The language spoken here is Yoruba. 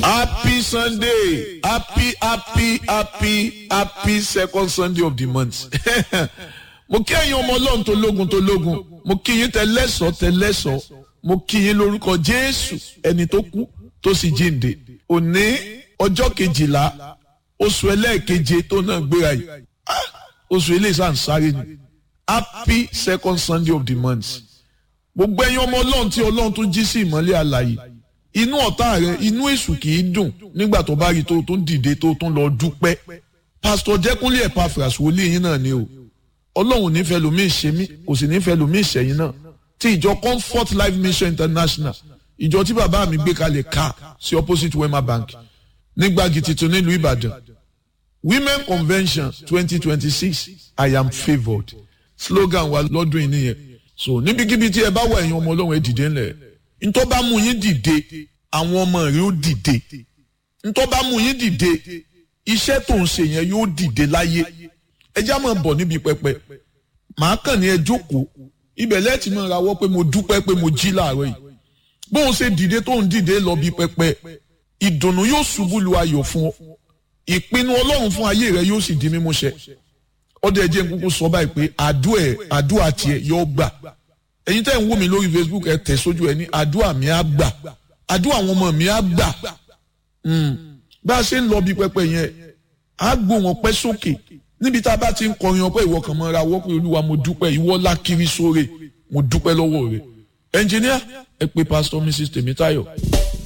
happy sunday happy happy happy happy second sunday of the month mo kí ẹ̀yin ọmọ ọlọ́run tó lógun tó lógun mo kí yín tẹlẹ́sọ̀ tẹlẹ́sọ̀ mo kí yín lórúkọ jésù ẹni tó kú tó sì jíǹde òní ọjọ́ kejìlá oṣù ẹlẹ́ẹ̀keje tó náà gbéra yìí Ah, oṣù eléyìí sàn sáré ni happy second sunday of the month gbogbo ẹ̀yin ọmọ ọlọ́run tí ọlọ́run tún jí sí ìmọ́lẹ̀ àlàyé inú ọ̀tá rẹ inú èṣù kì í dùn nígbà tó bá rí tó tún dìde tó tún lọ dúpẹ́ pásítọ̀ jẹ́kúnlé Epaphras wòlíì yín náà ni o ọlọ́run nífẹ̀ẹ́ lómi ìṣe mí kò sì nífẹ̀ẹ́ lómi ìṣẹ̀yìn náà tí ìjọ comfort life mission international ìjọ tí bàbá mi gbé kalẹ̀ ká sí opposite wema bank nígbàgì tuntun nílùú ìbàdàn women convention twenty twenty six i am favoured slogan wa lọ́dún yìí nìyẹn so níbikíbi tí ẹ bá wà ẹ̀yin ọmọ ọlọ́run ẹ dìde ńlẹ̀ ntọ́ bá mú yín dìde àwọn ọmọ rẹ ó dìde ntọ́ bá mú yín dìde iṣẹ́ tó ń ṣe yẹn yóò dìde láyé ẹ já máa bọ̀ níbi pẹpẹ màá kàn ní ẹ jókòó ibẹ̀ lẹ́ẹ̀tì máa rawọ́ pé mo dúpẹ́ pé mo jí láàárọ̀ yìí bóun ṣe dìde tó ń dìde lọ bí pẹpẹ ìdùnnú yóò ṣubú lu ayọ̀ fún ọ ìpinnu ọlọ́run fún ayé rẹ yóò sì di mímúṣẹ ọdẹ ẹ jẹ́ n kúkú sọ báyìí pé àdúà ẹ àdúà tiẹ̀ yóò gbà ẹ̀yin tẹ́ ń wò mí lórí Facebook ẹ tẹ̀ sójú ẹ ní àdúà mi á gbà àdúà àwọn ọmọ mi á gbà bá a ṣe ń lọ bí pẹpẹ yẹn á gbóhùn ọpẹ́ sókè níbi tá a bá ti ń kọrin ọpẹ́ ìwọ kan mọ́ra wọ́ pé olúwa mo dúpẹ́ ìwọ lákiri sóre mo dúpẹ́ lọ́wọ́ rẹ̀ ẹnjìníà ẹ pé pásítọ̀ Mrs Tèmítáyọ̀.